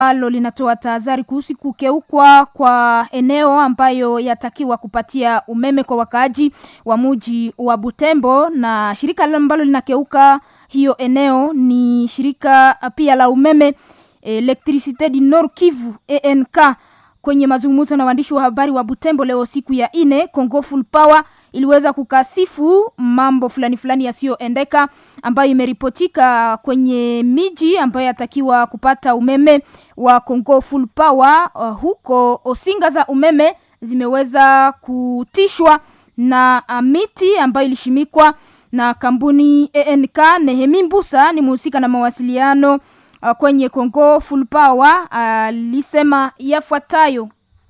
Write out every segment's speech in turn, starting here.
ambalo linatoa tahadhari kuhusu kukeukwa kwa eneo ambayo yatakiwa kupatia umeme kwa wakaaji wa muji wa Butembo, na shirika ambalo linakeuka hiyo eneo ni shirika pia la umeme Electricite du Nord Kivu ENK. Kwenye mazungumzo na waandishi wa habari wa Butembo leo siku ya ine, Congo Full Power iliweza kukasifu mambo fulani fulani yasiyoendeka ambayo imeripotika kwenye miji ambayo yatakiwa kupata umeme wa Congo Full Power. Uh, huko osinga za umeme zimeweza kutishwa na uh, miti ambayo ilishimikwa na kampuni ENK. Nehemi Mbusa ni mhusika na mawasiliano uh, kwenye Congo Full Power alisema uh, yafuatayo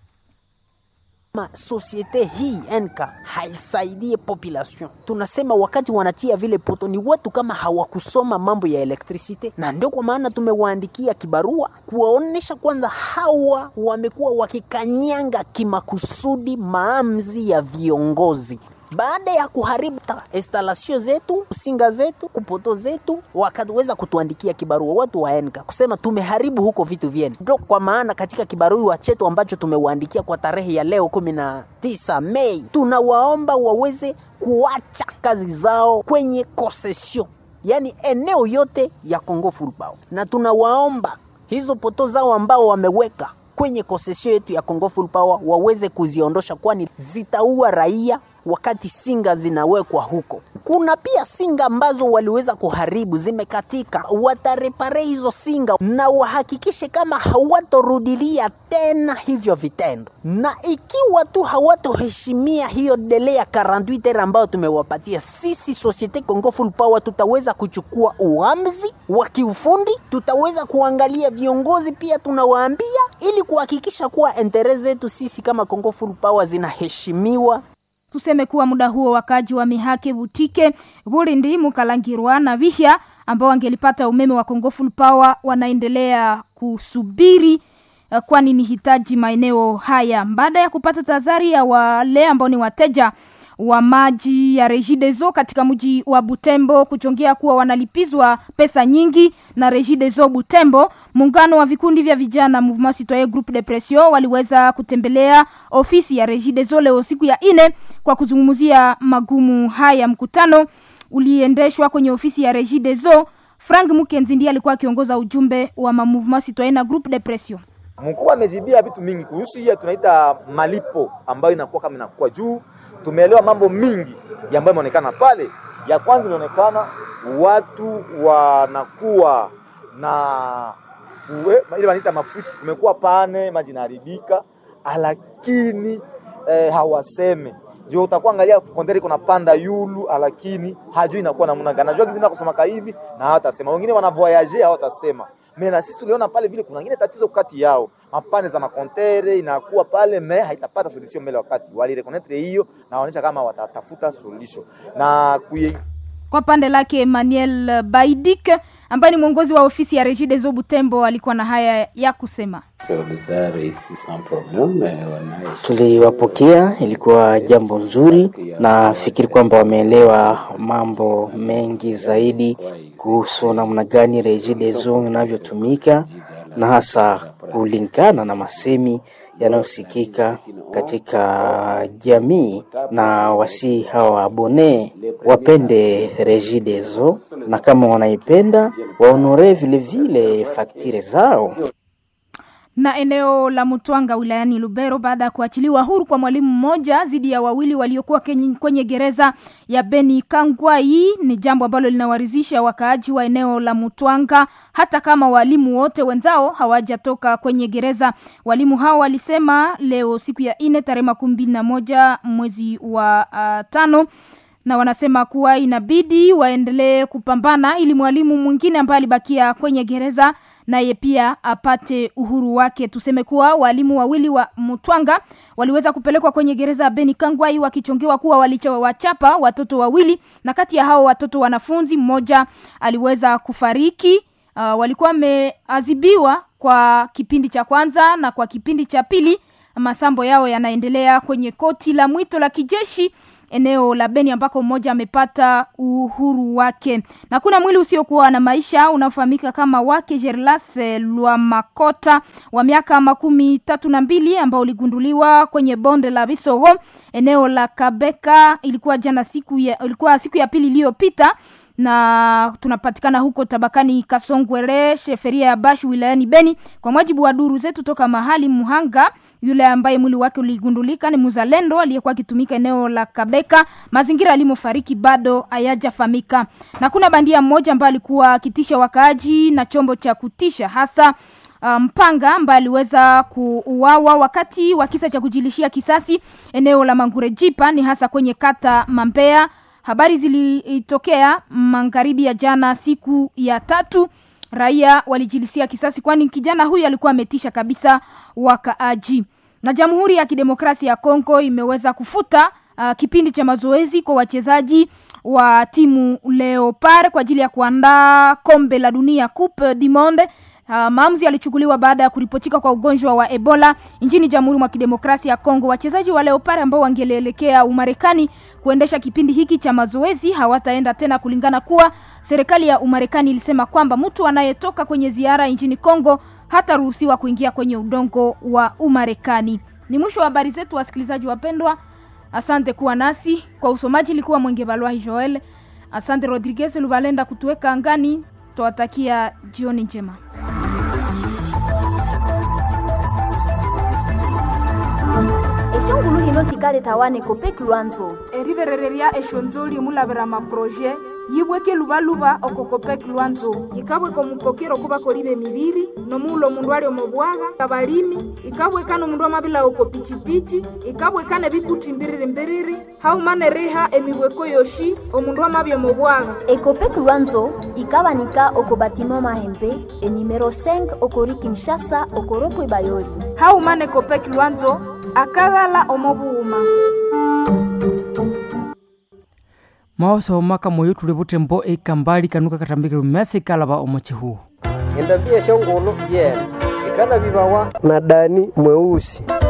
Ma societe hii enka haisaidie population. Tunasema wakati wanatia vile poto ni watu kama hawakusoma mambo ya elektrisite, na ndio kwa maana tumewaandikia kibarua kuwaonesha kwanza hawa wamekuwa wakikanyanga kimakusudi maamuzi ya viongozi baada ya kuharibu instalasio zetu singa zetu kupoto zetu, wakaweza kutuandikia kibarua watu wa enka kusema tumeharibu huko vitu vyenu. Ndio kwa maana katika kibarua chetu ambacho tumewaandikia kwa tarehe ya leo kumi na tisa Mei, tunawaomba waweze kuacha kazi zao kwenye concession, yaani eneo yote ya Congo Full Power, na tunawaomba hizo poto zao ambao wameweka kwenye concession yetu ya Congo Full Power waweze kuziondosha, kwani zitaua raia wakati singa zinawekwa huko. Kuna pia singa ambazo waliweza kuharibu zimekatika, watarepare hizo singa na wahakikishe kama hawatorudilia tena hivyo vitendo, na ikiwa tu hawatoheshimia hiyo dele ya 48 heures ambayo tumewapatia sisi Societe Congo Full Power, tutaweza kuchukua uamuzi wa kiufundi, tutaweza kuangalia viongozi pia tunawaambia, ili kuhakikisha kuwa entere zetu sisi kama Congo Full Power zinaheshimiwa. Tuseme kuwa muda huo wakaji wa Mihake, Butike, Burindi, Mukalangirwa na Vihya ambao wangelipata umeme wa Congo Full Power wanaendelea kusubiri uh, kwani ni hitaji maeneo haya baada ya kupata tahadhari ya wale ambao ni wateja wa maji ya Regideso katika mji wa Butembo kuchongea kuwa wanalipizwa pesa nyingi na Regideso Butembo. Muungano wa vikundi vya vijana Mouvement Citoyen Groupe de Pression waliweza kutembelea ofisi ya Regideso leo siku ya ine kwa kuzungumzia magumu haya. Mkutano uliendeshwa kwenye ofisi ya Regideso. Frank Mukenzi ndiye alikuwa akiongoza ujumbe wa Mouvement Citoyen na Groupe de Pression. Mkuu amejibia vitu mingi kuhusu hiyo tunaita malipo ambayo inakuwa kama inakuwa juu tumeelewa mambo mingi ambayo imeonekana pale. Ya kwanza inaonekana watu wanakuwa na uwe, ile wanaita mafuti, kumekuwa pane maji inaharibika, lakini eh, hawaseme ndio utakuwa angalia kondere iko napanda yulu, lakini hajui inakuwa namna gani. Najua kizima kusoma hivi na hawatasema, wengine wana voyage hawatasema me na sisi tuliona pale vile kuna ngine tatizo kati yao, mapane za makontere inakuwa pale me haitapata solution mbele wakati walirekonetre hiyo, na waonyesha kama watatafuta solution na kuye... Kwa pande lake Emmanuel Baidik ambaye ni mwongozi wa ofisi ya Regideso Butembo alikuwa na haya ya kusema. Tuliwapokea, ilikuwa jambo nzuri. Nafikiri kwamba wameelewa mambo mengi zaidi kuhusu namna gani Regideso inavyotumika na hasa kulingana na masemi yanayosikika katika jamii, na wasi hawa abone wapende Regideso na kama wanaipenda waonore vilevile faktire zao na eneo la Mutwanga wilayani Lubero baada ya kuachiliwa huru kwa mwalimu mmoja dhidi ya wawili waliokuwa kwenye gereza ya Beni Kangwai ni jambo ambalo linawaridhisha wakaaji wa eneo la Mutwanga, hata kama walimu wote wenzao hawajatoka kwenye gereza. Walimu hao walisema leo siku ya ine tarehe makumi mbili na moja mwezi wa uh, tano na wanasema kuwa inabidi waendelee kupambana ili mwalimu mwingine ambaye alibakia kwenye gereza naye pia apate uhuru wake. Tuseme kuwa walimu wawili wa Mutwanga waliweza kupelekwa kwenye gereza ya Beni Kangwai wakichongewa kuwa walichowachapa watoto wawili, na kati ya hao watoto wanafunzi mmoja aliweza kufariki. Uh, walikuwa wameadhibiwa kwa kipindi cha kwanza na kwa kipindi cha pili masambo yao yanaendelea kwenye koti la mwito la kijeshi eneo la Beni ambako mmoja amepata uhuru wake. Na kuna mwili usiokuwa na maisha unaofahamika kama wake Gerlas Lwamakota wa miaka makumi tatu na mbili ambao uligunduliwa kwenye bonde la Bisogo eneo la Kabeka. Ilikuwa jana siku ya, ilikuwa siku ya pili iliyopita na tunapatikana huko tabakani Kasongwere, sheferia ya Bashu wilayani Beni. Kwa mujibu wa duru zetu toka mahali Muhanga, yule ambaye mwili wake uligundulika ni mzalendo aliyekuwa akitumika eneo la Kabeka. Mazingira alimofariki bado hayajafahamika, na kuna bandia mmoja ambaye alikuwa akitisha wakaaji na chombo cha kutisha hasa mpanga um, ambaye aliweza kuuawa wakati wa kisa cha kujilishia kisasi eneo la Mangurejipa, ni hasa kwenye kata Mambea. Habari zilitokea magharibi ya jana, siku ya tatu. Raia walijilisia kisasi, kwani kijana huyu alikuwa ametisha kabisa wakaaji. Na Jamhuri ya Kidemokrasia ya Kongo imeweza kufuta uh, kipindi cha mazoezi kwa wachezaji wa timu Leopard kwa ajili ya kuandaa kombe la dunia Coupe du Monde. Uh, maamuzi yalichukuliwa baada ya kuripotika kwa ugonjwa wa Ebola nchini Jamhuri mwa Kidemokrasia ya Kongo. Wachezaji wa Leopard ambao wangelielekea Umarekani kuendesha kipindi hiki cha mazoezi hawataenda tena, kulingana kuwa serikali ya Umarekani ilisema kwamba mtu anayetoka kwenye ziara nchini Kongo hataruhusiwa kuingia kwenye udongo wa Umarekani. Ni mwisho wa habari zetu, wasikilizaji wapendwa. Asante kuwa nasi kwa usomaji, ilikuwa Mwenge Balwahi Joel. Asante Rodriguez Lubalenda kutuweka angani. Twawatakia jioni njema. eshongulu hino sikale tawane kopek lwanzo eriverereria eshonzoli mulavera maproje yibweke luvaluva okokopek lwanzo ikabweka omupokero kuva kolive miviri nomuulo omundu ali omobwaga kabalimi ikabwekana omundu amavila oko pichipichi ikabwekana ebikuti mbiriri mbiriri haumane riha emibweko yoshi omundu amavya omobwaga ekopek lwanzo ikabanika oko batima mahembe enimero 5 okori kinshasa okoropo ebayoli haumane kopek lwanzo akaghala omobuuma maosa omaka moyo tuli butembo ekambali kanuka katambikile mmesi kalava omochihuo endambia shongolo yena shikana vivawa na dani mweusi